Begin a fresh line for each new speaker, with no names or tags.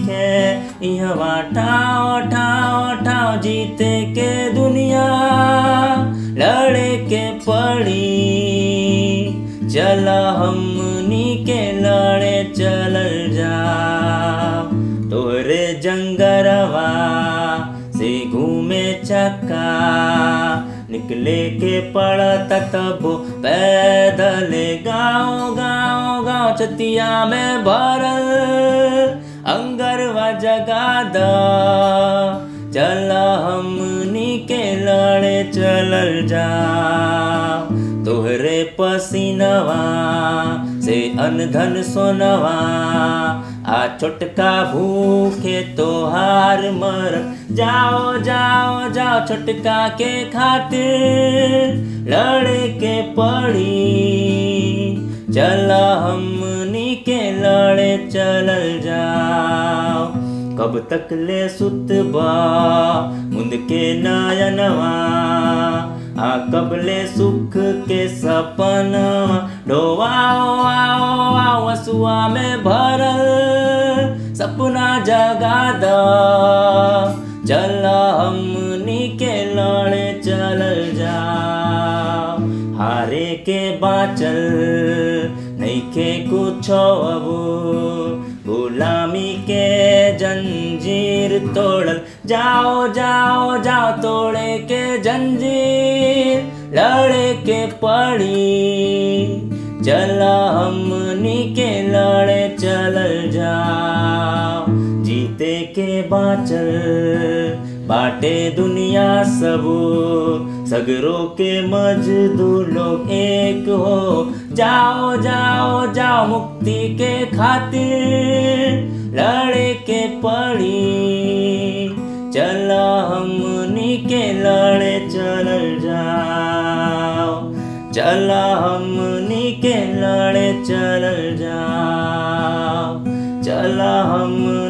के इहवा ठाओ ठाओ ठाओ जीते के दुनिया लड़े के पड़ी चल हमनी के लड़े चलल जा तोरे जंगरवा से घूमे चक्का निकले के पड़ता तबो पैदल गाँव गाँव गाँव चतिया में भरल अंगरवा जगा द चल हमनी के लड़े चलल जा तोहरे पसीनवा से अनधन सोनवा आ छोटका भूखे तोहार मर जाओ जाओ जाओ छोटका के खातिर लड़े के पड़ी चल हमनी के लड़े चलल जाओ कब तक ले सुतबा मुंद के नयनवा आ कबले सुख के सपना डोवाओ आओ आओ हसुआ में भरल सपना जगा द चल हमनी के लड़े चलल जा हारे के बाचल नइखे कुछो अब गुलामी के जंजीर तोड़ल जाओ जाओ जाओ तोड़े के जंजीर लड़े के पड़ी चल हमनी के लड़े चलल जाओ जीते के बाचल बाटे दुनिया सब सगरों के मजदूर लोग एक हो जाओ जाओ जाओ मुक्ति के खातिर लड़े के पड़ी चल हमनी के लड़े चलल जाओ चल हमनी के लड़े चलल जाओ चल हम